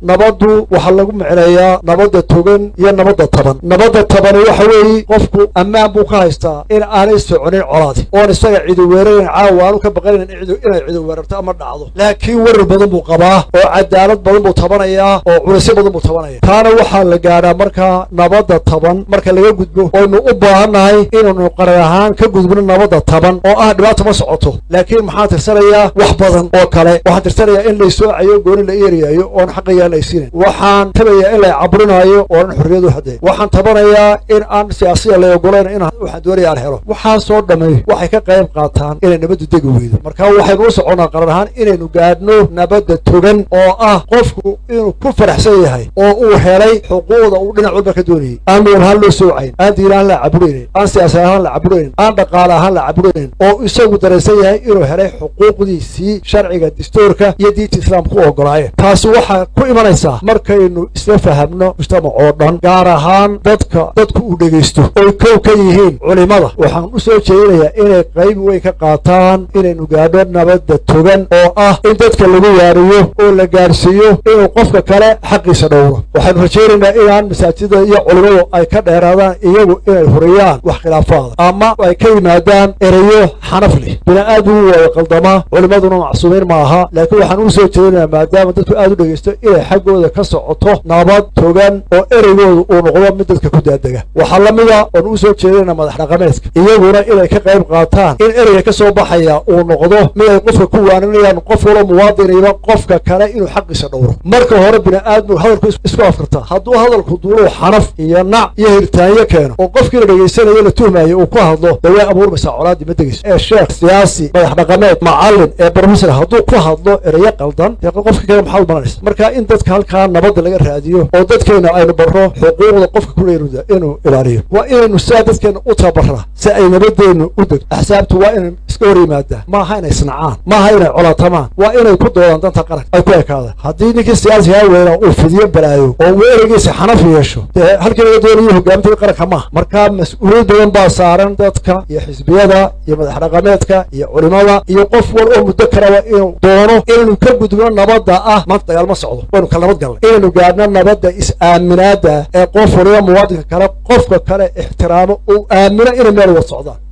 nabaddu waxaa lagu micneeyaa nabadda togan iyo nabadda taban nabadda tabani waxa weeye qofku ammaan buu ka haystaa in aanay soconin colaadi oon isaga cidu weerarayn caawa aanu ka baqanayn inay cidu weerarto ama dhacdo laakiin werar badan buu qabaa oo cadaalad badan buu tabanayaa oo culisyo badan buu tabanaya taana waxaa la gaadhaa markaa nabadda taban marka laga gudbo oynu u baahannahay inaynu qarar ahaan ka gudbino nabadda taban oo ah dhibaata ma socoto laakiin maxaan tirsanayaa wax badan oo kale waxaan tirsanayaa in laysoocayo gooni la eeriyaayo oon xaqayaa laysiinayn waxaan tabayaa in la caburinaayo oonan xorriyadu haddee waxaan tabanayaa in aan siyaasiya la ogolayn in waxaan doonaya aan helo waxaasoo dhammay waxay ka qayb qaataan inay nabaddu degi weydo marka waxaynu u soconnaa qarar ahaan inaynu gaadhno nabadda togan oo ah qofku inuu ku faraxsan yahay oo uu helay xuquuqda uu dhinac walba ka doonayay aan midab ahaan loo soocayn aan diin ahaan la caburaynin aan siyaasa ahaan la caburaynin aan dhaqaale ahaan la caburaynin oo isagu daraysan yahay inuu helay xuquuqdiisii sharciga distoorka iyo diinta islaamka u ogolaayeen taasi waxaa ku imanaysaa markaynu isla fahamno mujtamac oo dhan gaar ahaan dadka dadku uu dhegaysto oy kow ka yihiin culimada waxaan u soo jeedinayaa inay qayb weyn ka qaataan inaynu gaadho nabadda togan oo ah in dadka lagu waariyo oo la gaadhsiiyo inuu qofka kale xaqiisa dhowro waxaynu rajaynaynaa inaan masaajida iyo culimadu ay ka dheeraadaan iyagu inay huriyaan wax khilaafaada ama ay ka yimaadaan ereyo xanaf leh bini-aadmigu waa qaldamaa culimaduna macsuumiin ma aha laakiin waxaan u soo jeedinayaa maadaama dadku aad u dhegaysto inay xaggooda ka socoto nabad togan oo ereygooda uu noqdo mid dadka ku daadega waxaa la mida oon u soo jeedinaa madax dhaqameedka iyaguna inay ka qayb qaataan in ereyga ka soo baxaya uu noqdo mid ay qofka ku waaninayaan qof walo muwaadiniba qofka kale inuu xaqiisa dhowro marka hore bini-aadmigu hadalku isku afkartaa hadduu hadalku duuluu xanaf iyo nac iyo hiritaanyo keeno oo qofkii la dhegaysanayo la tuhmayo uu ku hadlo dee way abuurmaysaa colaadii ma degayso ee sheekh siyaasi madax dhaqameed macallin ee brofesor hadduu ku hadlo ereyo qaldan dee qofka kale maxaad umalanaysa marka in dadka halkaa nabadda laga raadiyo oo dadkeena aynu barro xuquuqda qofka kuleeruda inuu ilaaliyo waa inaynu sidaa dadkeena u tababarraa si ay nabadeennu u degto axsaabtu waa inay iska hor yimaadaan maaha inay isnacaan maaha inay colaatamaan waa inay ku doodaan danta qaranka ay ku ekaadaan haddii ninkii siyaasigaa weynaa uu fidiyo balaayo oo uu ereygiisa xanaf yeesho dee halkii laga doonayo hogaamintada qaranka maaha marka mas-uuliyad badan baa saaran dadka iyo xisbiyada iyo madax dhaqameedka iyo culimada iyo qof wal oo muddo kaleba inuu doono inaynu ka gudbino nabadda ah maanta dagaal ma socdo waynu kala nabad galnay inaynu gaadhno nabadda is-aaminaada ee qof waliba muwaadinka kale qofka kale ixtiraamo uu aamino inay meel wada socdaan